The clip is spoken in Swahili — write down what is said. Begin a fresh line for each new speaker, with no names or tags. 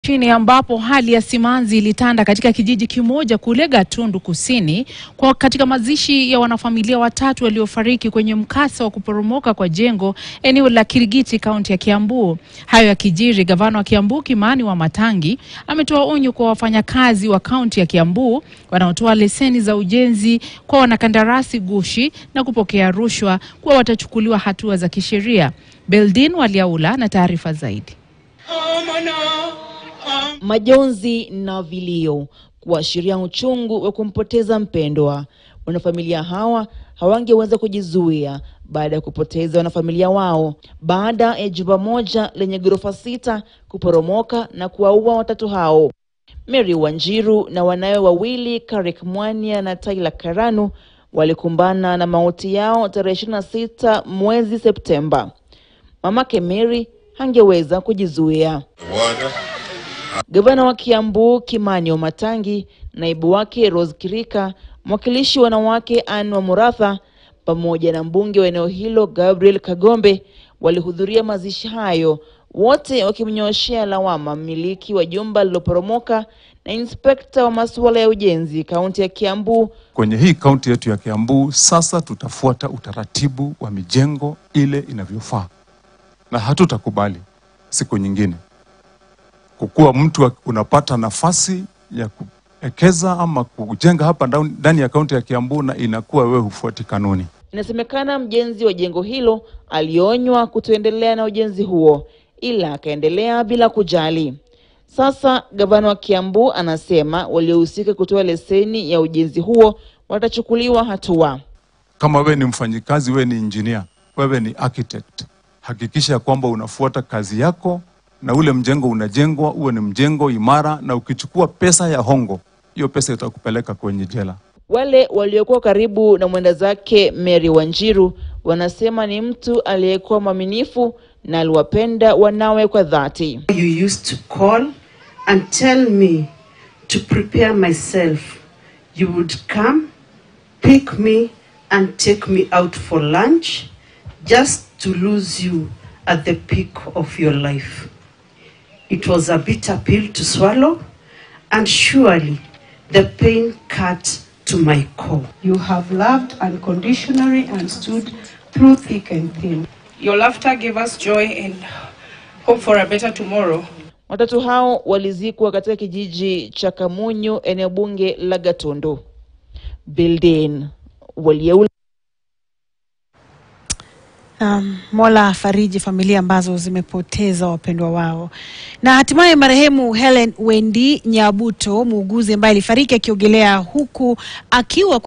Chini ambapo hali ya simanzi ilitanda katika kijiji kimoja kule Gatundu Kusini kwa katika mazishi ya wanafamilia watatu waliofariki kwenye mkasa wa kuporomoka kwa jengo eneo la Kirigiti kaunti ya Kiambu. Hayo yakijiri, gavana wa Kiambu Kimani Wamatangi ametoa onyo kwa wafanyakazi wa kaunti ya Kiambu wanaotoa leseni za ujenzi kwa wanakandarasi gushi na kupokea rushwa kuwa watachukuliwa hatua za kisheria. Beldin Waliaula na taarifa zaidi.
Majonzi na vilio kuashiria uchungu wa kumpoteza mpendwa. Wanafamilia hawa hawangeweza kujizuia baada ya kupoteza wanafamilia wao baada ya jumba moja lenye ghorofa sita kuporomoka na kuwaua watatu hao. Mary Wanjiru na wanawe wawili Karik Mwania na Tyler Karanu walikumbana na mauti yao tarehe 26 mwezi Septemba. Mamake Mary hangeweza kujizuia. Gavana wa Kiambu Kimani Wamatangi, naibu wake Rose Kirika, mwakilishi wanawake Anne wa Muratha pamoja na mbunge wa eneo hilo Gabriel Kagombe walihudhuria mazishi hayo, wote wakimnyooshea lawama mmiliki wa jumba lililoporomoka na inspekta wa masuala ya ujenzi kaunti ya Kiambu.
Kwenye hii kaunti yetu ya Kiambu sasa tutafuata utaratibu wa mijengo ile inavyofaa, na hatutakubali siku nyingine kukuwa mtu unapata nafasi ya kuwekeza ama kujenga hapa ndani ya kaunti ya Kiambu na inakuwa wewe hufuati kanuni.
Inasemekana mjenzi wa jengo hilo alionywa kutoendelea na ujenzi huo, ila akaendelea bila kujali. Sasa gavana wa Kiambu anasema waliohusika kutoa leseni ya ujenzi huo watachukuliwa hatua.
Kama wewe ni mfanyikazi, wewe ni engineer, wewe ni architect, hakikisha kwamba unafuata kazi yako na ule mjengo unajengwa uwe ni mjengo imara, na ukichukua pesa ya hongo, hiyo pesa itakupeleka kwenye jela.
Wale waliokuwa karibu na mwenda zake Mary Wanjiru wanasema ni mtu aliyekuwa mwaminifu na aliwapenda wanawe kwa dhati.
You used to call and tell me to prepare myself. You would come, pick me and take me out for lunch just to lose you at the peak of your life. It was a bitter pill to swallow, and surely the pain cut to my core.
You have loved unconditionally and stood through thick and thin.
Your laughter gave us joy and hope for a better tomorrow.
Watatu hao walizikwa katika kijiji cha Kamunyu, eneo bunge la Gatundu. Bildin Waliaula.
Um, Mola afariji familia ambazo zimepoteza wapendwa wao. Na hatimaye marehemu Helen Wendi Nyabuto, muuguzi ambaye alifariki akiogelea huku akiwa